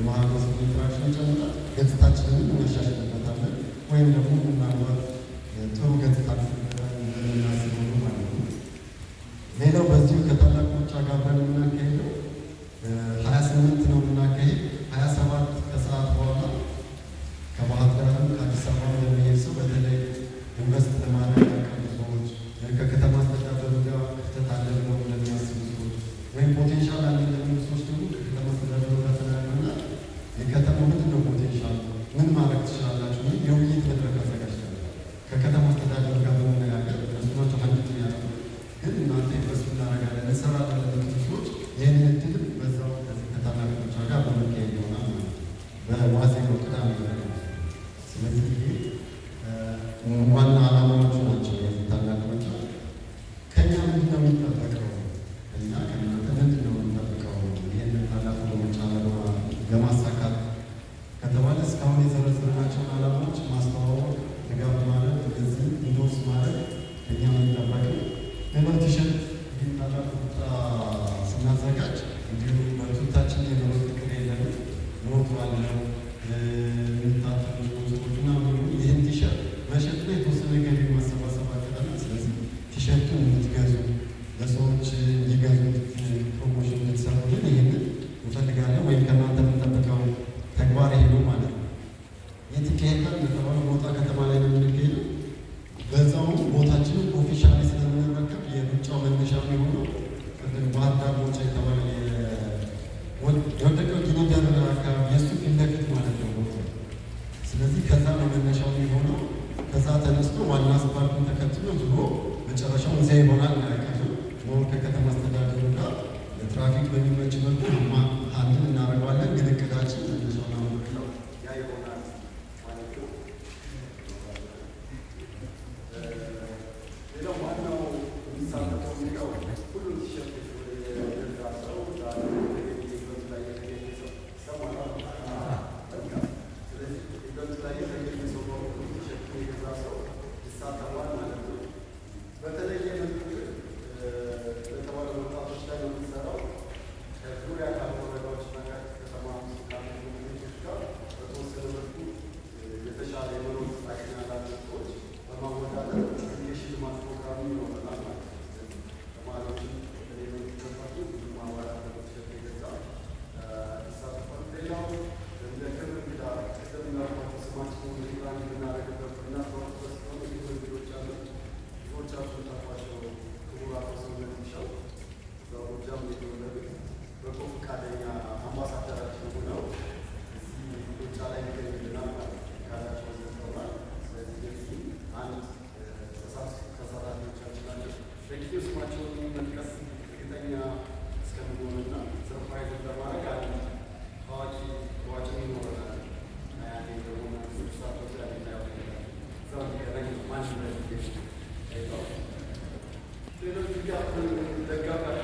የማህበረሰብ ኢንተራክሽን ይጨምራል። ገጽታችንን እናሻሽልበታለን ወይም ደግሞ ምናልባት ጥሩ ገጽታ እንደምናስበው ማለት ነው። ሌላው በዚሁ ከታላቅ ሩጫ ጋር አብረን የምናካሄደው ሀያ ስምንት ነው የምናካሄድ ሀያ ሰባት ከሰዓት በኋላ ከባህር ዳርም ከአዲስ አበባ ለሚሄድ ሰው በተለይ ኢንቨስት ለማድረግ ያቀዱ ሰዎች ከከተማ አስተዳደሩ ጋር ክፍተት አለ ብለው ለሚያስቡ ሰዎች ወይም ፖቴንሻል አለ ለሚሉ ሰዎች ደግሞ ከከተማ አስተዳደሩ ጋር ተናግረና የከተማው ምንድን ነው ፖቴንሻል ምን ማድረግ ትችላላችሁ? ምን የውይይት መድረክ አዘጋጅተናል። ከከተማ አስተዳደሩ ጋር በመነጋገር እነሱ ናቸው አንድ ያሉ ግን እናንተ ኢንቨስት እናደርጋለን እንሰራለን ለሚሉ ሰዎች ይህንን እድልም በዛው ከዚህ ከታላቅ ሩጫ ጋር በመካሄድ ይሆናል ማለት ነው። በዋዜማው ቅዳሜ ነው። ስለዚህ ይሄ ዋና ዓላማዎቹ ናቸው። የዚህ ታላቅ ሩጫ ከእኛ ምንድን ነው የሚጠበቀው? እኛ ከእናንተ ምንድን ነው የሚጠበቀው? ይህንን ታላቅ ሩጫ ለማሳካት ከተባለ እስካሁን የዘረዘርናቸውን ዓላማዎች ማስተዋወቅ፣ ድጋፍ ማድረግ፣ እንደዚህ ኢንዶርስ ማድረግ ከእኛ የሚጠበቀው ሌላው ቲሸርት ይህን ታላቅ ሩጫ ስናዘጋጅ እንዲሁ በቱታችን የመሮጥ እቅድ የለንም። ሞት ባለው የሚታጠሩ ስፖንሰሮች ምናምን ይህን ቲሸርት መሸጥ ላይ የተወሰነ ገቢ ማሰባሰብ አቅደናል። ስለዚህ ቲሸርቱን እንድትገዙ ለሰዎች እንዲገዙት ፕሮሞሽን እንድትሰሩልን ይህንን እንፈልጋለን። ወይም ከእናንተ የምንጠብቀው ተግባር ይሄ ነው ማለት ነው። የት ይካሄዳል? እንደተባለው ሞጣ ከተማ ላይ ነው የምንገኘው። በዛው ቦታችንን ኦፊሻሊ ስለምንረከብ የሩጫው መነሻ የሚሆነው ቅድም ባህር ዳር ሞጫ የተባለ የወደቀው ጊኒደር አካባቢ የእሱ ፊት ለፊት ማለት ነው ቦታው። ስለዚህ ከዛ ነው መነሻው የሚሆነው። ከዛ ተነስቶ ዋና አስፓልቱን ተከትሎ ዞሮ መጨረሻው እዚያ ይሆናል ያቀዱ ሞር ከከተማ አስተዳደሩ ጋር ለትራፊክ በሚመች መልኩ አንድን እናደርገዋለን። ግን እቅዳችን መነሻውን አመልክተው ያ ይሆናል ማለት ነው። ሌላው ዋናው የሚሳተፈው የሚለው ሁሉም ቲሸርት የገዛ ሰው ዛሬ ኢቨንት ላይ የተገኘ ሰው ይሰማል። ስለዚህ ኢቨንት ላይ የተገኘ ሰው በሙሉ ቲሸርት የገዛ ሰው ይሳተፋል ማለት ነው። በተለየ መልኩ ግን ለተባለ ወጣቶች ላይ ነው የምንሰራው ከዙሪያ ካሉ ወረዳዎችና ከተማ ውስጥ ካሉ ኮሚኒቲዎች ጋር በተወሰነ መልኩ የተሻለ የመኖር አቅም ያላቸው ሰዎች በማወዳደር የሽልማት ፕሮግራም ይኖረናል ማለት ነው። ስለዚህ ተማሪዎችን የሚገባቱ ብዙ ማህበራት በተሸጠ የገዛ ይሳተፋል። ሌላው እንደ ክብር እንግዳ ቅድም እንዳልኳቸው ስማችን ፕላን የምናደርግበት እናስባበት ስለሆነ ብዙ እንግዶች አሉ። ብዙዎቻችሁ ታውቋቸው ክቡር አቶ ሰውነት ሚሻው በጎጃም የተወለዱት በጎ ፈቃደኛ አምባሳደራችን ሆነው እዚህ ሩጫ ላይ ይገኙልናል ማለት ነው። ካላቸው ዘጠውናል። ስለዚህ የዚህ አንድ ከሰራተኞቻችን አለ። ለጊዜው ስማቸውን መጥቀስ እርግጠኛ እስከምንሆንና ሰርፕራይዝ ለማድረግ አንድ ታዋቂ ሯጭ ይኖረናል። ያኔ ደግሞ ስሳቶች ያለ እዛው ሊገናኝ ማን ሌሎች ድጋፍ ደጋፊ